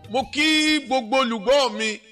mo kí gbogbo olùgbọ́ mi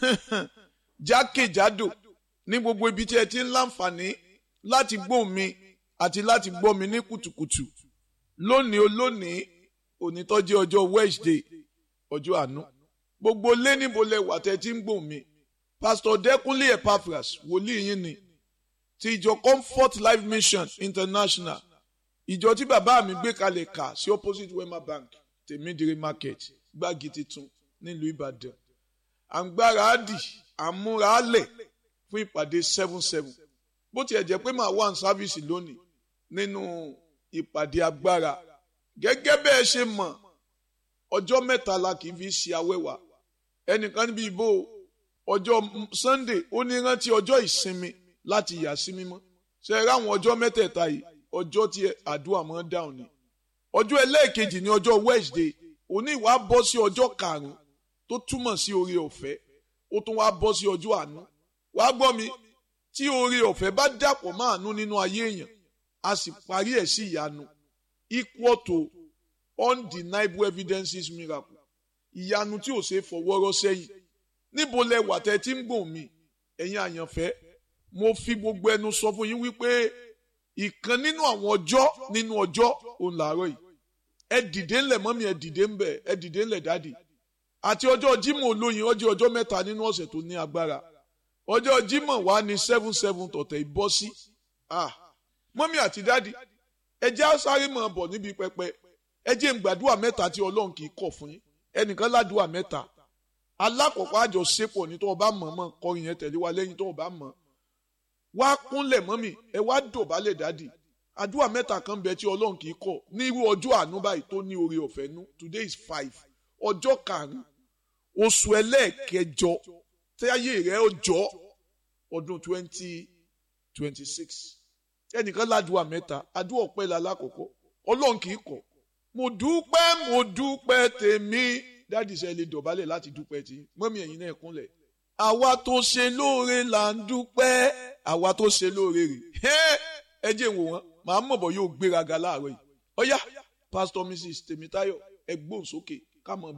jákèjádò ní gbogbo ibi tí ẹ ti ń láǹfààní láti gbọ́ mi àti láti gbọ́ mi ní kùtùkùtù lónìí olónìí òní tó jẹ́ ọjọ́ Wednesday ọjọ́ àánú gbogbo lé níbo lẹ wà tẹ́ ti ń gbọ́ mi Pastor Dẹ́kunlé Epaphras wòlíì yín ni ti ìjọ Comfort Life Mission International ìjọ tí bàbá mi gbé kalẹ̀ kà sí opposite Wema Bank tèmídìrí market gbági titun nílùú Ìbàdàn à ń gbára á dì à ń múra á lẹ̀ fún ìpàdé seven seven bó tiẹ̀ jẹ́ pé màá wà ní sáfíìsì lónìí nínú ìpàdé agbára gẹ́gẹ́ bẹ́ẹ̀ ṣe mọ̀ ọjọ́ mẹ́ta la kì í fi ṣe awẹ́wà ẹnìkan níbi ìbò ọjọ́ Sunday ó ní rántí ọjọ́ ìsinmi láti yà sí mímọ́ ṣe é ráwọn ọjọ́ mẹ́tẹ̀ẹ̀ta yìí ọjọ́ tí àdúrà máa ń dáhùn ni ọjọ́ ẹlẹ́ẹ̀kejì ní ọjọ́ Wednesday òní ìwà bọ́ sí ọjọ́ karùn-ún tó túmọ̀ sí oore ọ̀fẹ́ ó tún wá bọ́ sí ọjọ́ àánú wàá gbọ́ mi tí oore ọ̀fẹ́ bá dàpọ̀ mọ́ àánú nínú ayé èèyàn a sì parí ẹ̀ sí ìyanu equal to undeniable evidences miracle ìyanu tí ò ṣe fọwọ́rọ́ sẹ́yìn níbo lẹ wà tẹ́ tí ń gbọ̀n mi ẹ̀yin àyànfẹ́ mo fi gbogbo ẹnu sọ fún yín wípé ìkan nínú àwọn ọjọ́ nínú ọjọ́ òun làárọ̀ yìí ẹ dìde ńlẹ̀ mọ́mí ẹ dìde ńbẹ̀ ẹ dìde ńlẹ̀ dáàdì àti ọjọ́ Jímọ̀ olóyin ọjọ́ ọjọ́ mẹ́ta nínú ọ̀sẹ̀ tó ní agbára ọjọ́ Jímọ̀ wà ní seven seven tọ̀tẹ̀ ìbọ́ sí mọ́mí àti dáàdì ẹ jẹ́ sáré mọ̀ bọ̀ níbi pẹpẹ ẹ jẹ́ ń gbàdúrà mẹ́ta tí Ọlọ́run kì í kọ̀ fún yín ẹnìkan ládùúà mẹ́ta alákọ̀ọ́kọ́ àjọṣepọ̀ ní tó o bá mọ̀ mọ̀ kọrin yẹn tẹ̀lé wa lẹ́yìn tó o bá mọ̀ wá kúnlẹ̀ mọ́mì ẹ wá dọ̀bálẹ̀ dádì àdúrà mẹ́ta kan bẹ tí ọlọ́run kì í kọ̀ ní irú ọjọ́ àánú báyìí tó ní oore ọ̀fẹ́ nú today is five ọjọ́ karùn-ún oṣù ẹlẹ́ẹ̀kẹjọ tẹ́yẹ rẹ̀ ọjọ́ ọdún twenty twenty six ẹnìkan ládùúà mẹ́ta àdúrà ọpẹ́ la lákọ̀ọ́kọ́ ọlọ́run kì í kọ̀ mo dúpẹ́ mo dúpẹ́ tèmi dádì sẹ́ lè dọ̀bálẹ̀ láti dúpẹ́ tí mọ́mì ẹ̀yin náà kúnlẹ̀ àwa tó ṣe lóore là ń dúpẹ́ àwa tó ṣe lóore rè ẹ jẹ́ wò wọ́n màá mọ̀ bọ̀ yóò gbéraga láàárọ̀ yìí ọ̀yá pásítọ̀ mrs tèmítáyọ̀ ẹ gbóhùn sókè ká mọ̀